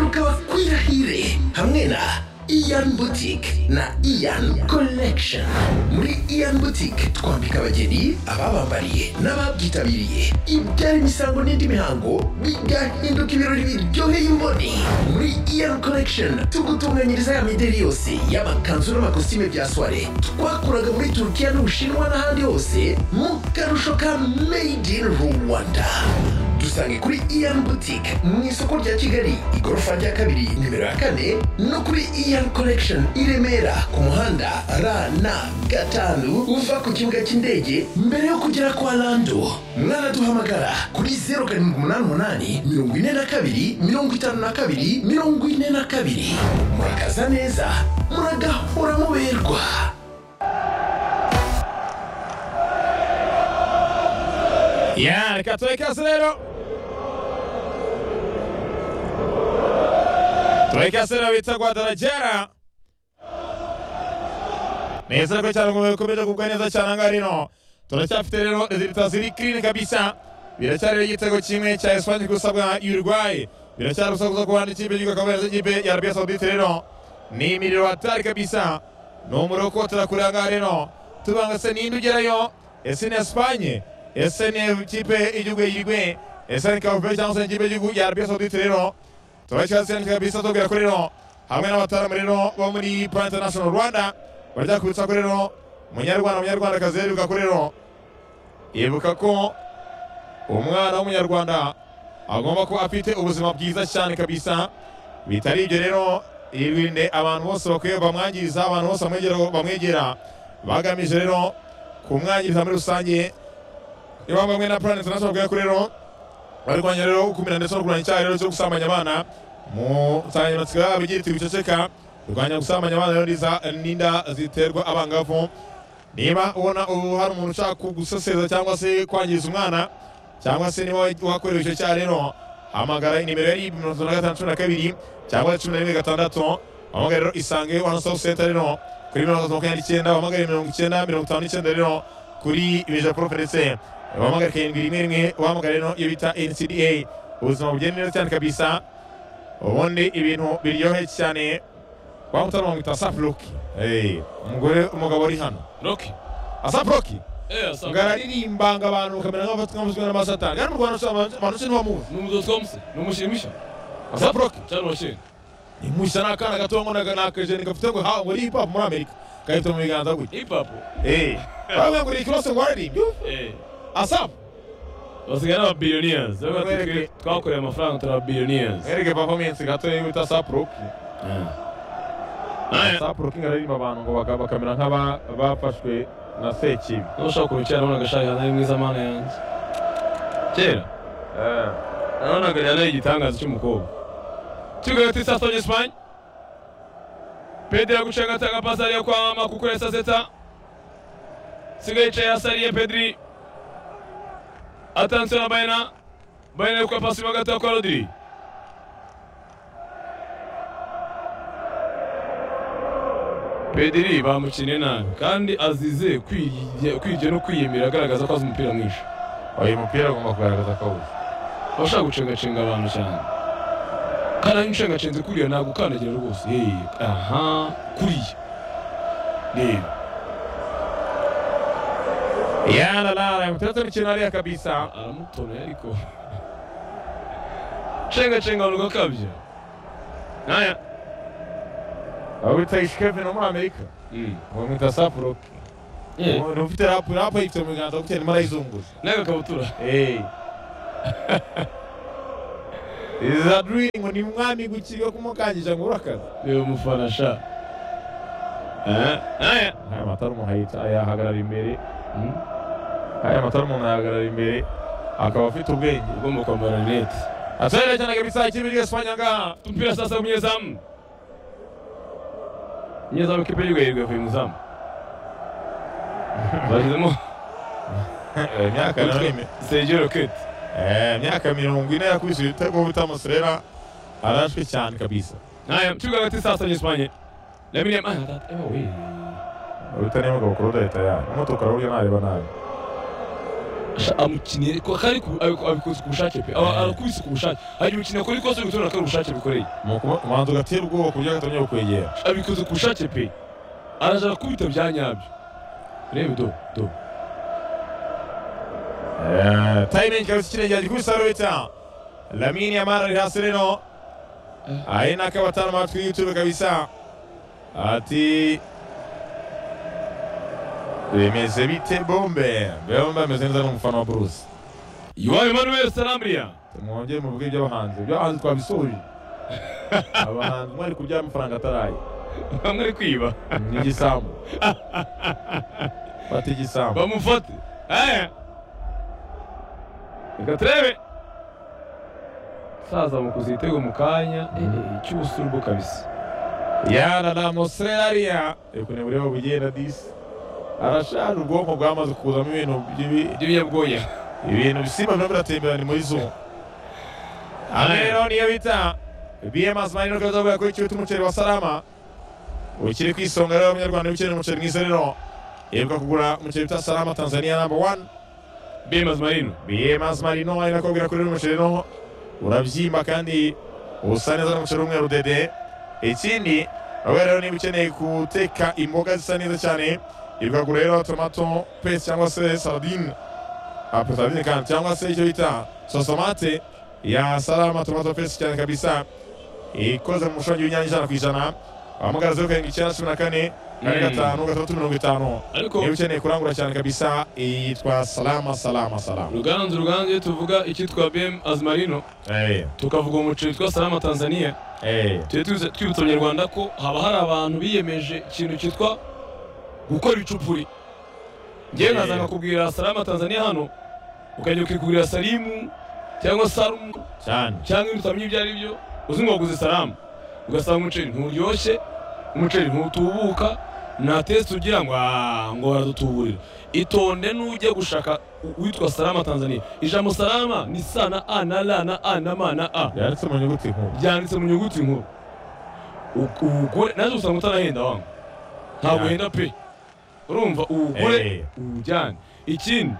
bakaba kw'irahire hamwe na iyan butike na iyan collection muri iyan butike twambika abageni ababambariye n'ababyitabiriye ibyara imisango n'indi mihango bigahinduka ibirori biryoheye imboni muri iyan collection tugutunganyiriza ya mideli yose y'amakanzu n'amakositime bya soire twakuraga muri turukiya n'ubushinwa n'ahandi hose mu karusho ka made in rwanda dusange kuri iyan butike mu isoko rya kigali igorofa rya kabiri nimero ya kane no kuri iyan collection i remera ku muhanda rn gatanu uva ku kibuga cy'indege mbere yo kugera kwa lando mwanaduhamagara kuri 0788 42 52 42 murakaza neza muragahora muberwa Ya, reka tureke hasi rero tureke hasi rero bita gwadarajara neza ko cyane ngo bikomeje kugwa neza cyane aha ngaha rino turacyafite rero leta ziri clean kabisa biracyari rero igitego kimwe cya esipanye gusa bwa uruguay biracyari gusa gusa kubana ikipe y'igihugu akaba yaraje ikipe ya arabia saudite rero ni imiriro hatari kabisa ni umuroko turakure aha ngaha rero tubanga se ninde ugerayo ese ni esipanye ese ni ikipe y'igihugu yigwe ese ni kavupe cyangwa se ikipe y'igihugu ya arabia saudite rero turashyira kabisa tubwira ko rero hamwe n'abataramu rero bo muri plan international rwanda barajya kubitsa ko rero munyarwanda munyarwandakazi yibuka ko rero yibuka ko umwana w'umunyarwanda agomba kuba afite ubuzima bwiza cyane kabisa bitari ibyo rero irinde abantu bose bakwiye bamwangiza abantu bose bamwegera bamwegera bagamije rero kumwangiriza muri rusange niba bamwe na Plan International bwayo kuri rero barwanya rero ukumira ndetse no kurwanya icyaha rero cyo gusambanya abana mu nsanganyamatsiko yabo igira iti wiceceka kurwanya gusambanya abana rero niza n'inda ziterwa abangavu niba ubona ubu hari umuntu ushaka guseseza cyangwa se kwangiza umwana cyangwa se niba wakorewe icyo cyaha rero hamagara nimero yari mirongo itatu na gatanu cumi na kabiri cyangwa cumi na rimwe gatandatu hamagara rero isange wani sitopu senta rero kuri mirongo itatu makumyabiri n'icyenda hamagara mirongo icyenda mirongo itanu n'icyenda rero kuri ibijya poroferese wahamagara karindwi rimwe rimwe wahamagara rero iyo bita ncda ubuzima bugenda neza cyane kabisa ubundi ibintu biryoheye cyane waba utari wamwita asapu roki umugore umugabo uri hano Roki. asapu roki Eh, asaba. ngo araririmba abantu ukamera nk'abafatwa n'amasatani hano mu rwanda usanga abantu ushinzwe ntibamuzi Ni umudozi wa muse. Ni umushimisha. asapu roki Cyangwa washeni. imushya ni akana gato ngo ni akajeni gafite ngo hawe muri hip hop muri amerika gahita mu biganza gutya Hip hop. eee bamwe ngo ni ikirose ngo waririmbye Eh. asapu Basigaye ari ababillionaires. Baba bati Mwereke. twe- twakoreye amafaranga turi ababillionaires. mwereke performance gato yo bita asapu roki Nawe sapu rokinga aririmba abantu ngo baga- bakamera nk'abafashwe na sekibi niba ushaka kurucira nabonaga ashaka nari mwiza mana yanjye. Kera. Eh, Nabonaga yari ari igitangaza cy'umukobwa. Tugaye kuri Sasol Espagne. Pedri yaguciye agatanga pasi ariyo kwa Makukure Saseta. Sigaye yicaye hasi ariye Pedri. Attention na Bayena. Bayena ari gukora pasi mo hagati ya kwa Rodri. Pedri bamukinnye nabi kandi azize kwirya kwirya no kwiyemera agaragaza ko azi umupira mwinshi. uyu mupira agomba kugaragaza ko awuzi abashaka gucengacenga abantu cyane kandi iyo ucengacenze kuriya ntabwo ukandagira rwose yeee aha kuriya reba yararara mutetse mikino ariya kabisa aramutoneye ariko cengacenga abantu ugakabya naya aho bita ishikeve no muri amerika Mm. bamwita sapu roki Eh, umuntu ufite rapu rapu ayifite mu biganza gutya arimo arayizunguza n'agakabutura eee iza duriringi ngo ni mwami gukiga kumukangije ngo urakaza reba umufana sha Eh, naya aya matara umuntu ayita ayahagarara imbere aya matara umuntu ayahagarara imbere akaba afite ubwenge ugomba kwambara rinete Asaida cyane kabisa ikipe y'igihugu Espanya ngaha. tupira sasa umunyezamu umunyezamu kipe y'urwego yavuye umuzamu bashyizemo Imyaka Utwe- Sergio Roquette Eh, imyaka mirongo ine yakubise ibitego bitamuserera arashwe cyane kabisa. Haya, mchuga kati sasa kwenye Espanye. Na mimi ah that oh we. Urutani mu gakuru da leta ya. Imodoka ruriya nareba nabi. sha- amukinnye ko- kandi ku- abiko- abikoze ku bushake pe Aba- arakubise ku bushake hari umukinnyi akora ikosa ari gutora ko ari ubushake bikoreye umuhanzi ugatera ubwoba ku buryo agatangira kukwegera abikoze ku bushake pe araza arakubita bya nyabyo reba do do tayime ikabisa ikirenge gikubisa ruhita lamini amara ari hasi rero ahe nako batanu matwi y'itube kabisa ati bimeze bite bombe bombe ameze neza n'umufana wa buruse yohani manuel salamria mwongere muvuge iby'abahanzi iby'abahanzi twabisoje abahanzi mwari kurya amafaranga ataraye bamwe ari kwiba ni igisambu fata igisambu bamufate aya reka turebe saza mukuze igitego mu kanya cy'ubusurubo kabisa yana na moserariya reka urebe bugenda disi arashana ubwonko bwamaze kuzamo ibintu by'ibi by'ibinyabwoya ibintu bisimba birimo biratembera ni muri zuba aha rero niyo bita bms manini ukaba uzavuga ko ikibuta umuceri wa salama ukiri ku isonga rero abanyarwanda b'ikeneye umuceri mwiza rero yibuka kugura umuceri bita salama tanzania namba wani bemaze marino bms marino ari nako bwira kuri uno muceri no urabyimba kandi usa neza n'umuceri w'umweru dede ikindi wowe rero niba ukeneye guteka imboga zisa neza cyane ibuka kugura rero tomato pesi cyangwa se saladine apesabine kandi cyangwa se icyo bita sosomate ya salama tomato pesi cyane kabisa ikoze mu mushongi w'inyanya ijana ku ijana wahamagara zeru karindwi icyenda cumi na kane kane Mm. gatanu gatandatu mirongo itanu ariko niba ukeneye kurangura cyane kabisa yitwa salama salama salama ruganzu ruganzu iyo tuvuga icyitwa bem azimarino Eh, tukavuga umuceri witwa salama tanzania eh, tujye twibuza- twibutsa abanyarwanda ko haba hari abantu biyemeje ikintu cyitwa gukora icupuri ngewe Yeah. nkaza nkakubwira salama tanzania hano ukajya ukikugurira salimu cyangwa sarumu cyane cyangwa ibintu utamenya ibyo ari byo uzi ngo waguze salamu ugasanga umuceri nturyoshye umuceri ntutubuka nta tesite ugira ngo "Ah, ngo baradutuburira itonde n'ujya gushaka u- uwitwa salama tanzania ijambo salama ni sa na a na ra na a na ma na a yanditse mu nyuguti nkuru byanditse mu nyuguti nkuru U- uwugure naje usanga utanahenda wangu ntabwo Yeah. uhenda pe urumva uwugure Eh. uwujyane ikindi